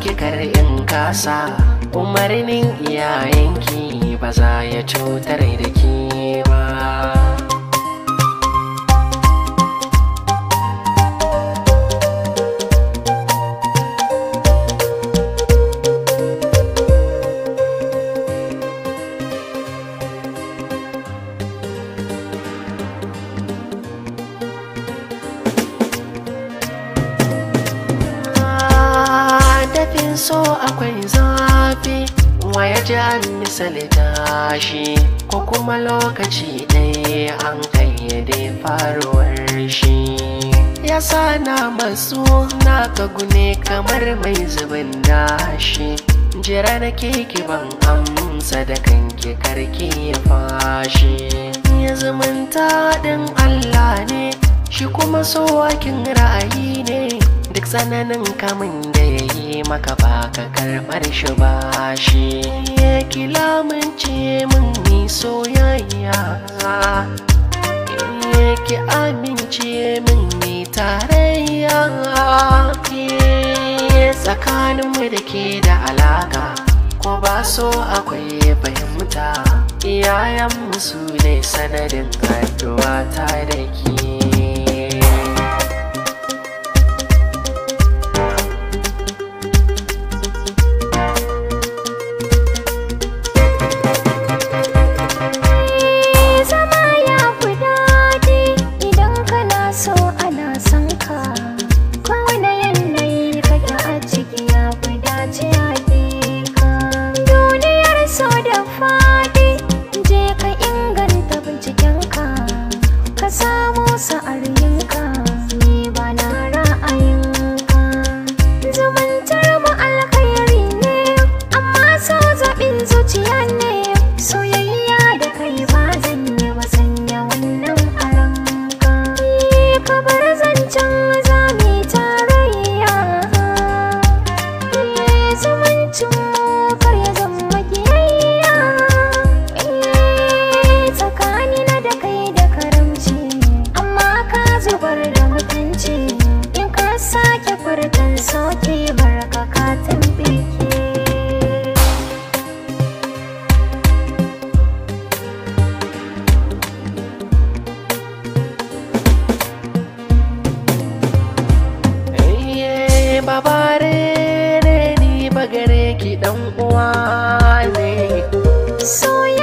ki kar in kasa umarnin iyayenki ba za ya cutar da ki ba dafin so akwai zafi waya ji an misali tashi ko kuma lokaci ɗaya an kayyade faruwar shi ya sa na masu na kagune kamar mai zubin dashi jira na keke ban amsa da kanki karki ya fashi ya zumunta ɗin Allah ne shi kuma so wakin ra'ayi ne duk tsananin kamun da ya yi maka baka karɓar shi ba shi ya kilamince min ni soyayya ya ki amince min ni tarayya tsakaninmu da ke da alaka ko ba so akwai fahimta iyayenmu su ne sanadin addu'a ta da ke zama ya fi daɗi idan kana so ana son ka kowane yanayi kake a ciki ya fi dace a ka duniyar so da faɗi je ka inganta bincikenka ka samu sa'ar yinka ni ba na ra'ayinka zumuntar mu alkhairi ne amma so zaɓin zuciya ne soyayya da kai ba zan yi ba sanya wannan a ranka ka bar zancen zami tarayya zumuncin mu kar ya zama kiyayya tsakanina da kai da karamci amma ka zubar da mutunci in ka sake furtan soke barka ka tambike Iye babare ne ni bagare ki dan uwa ne soyayya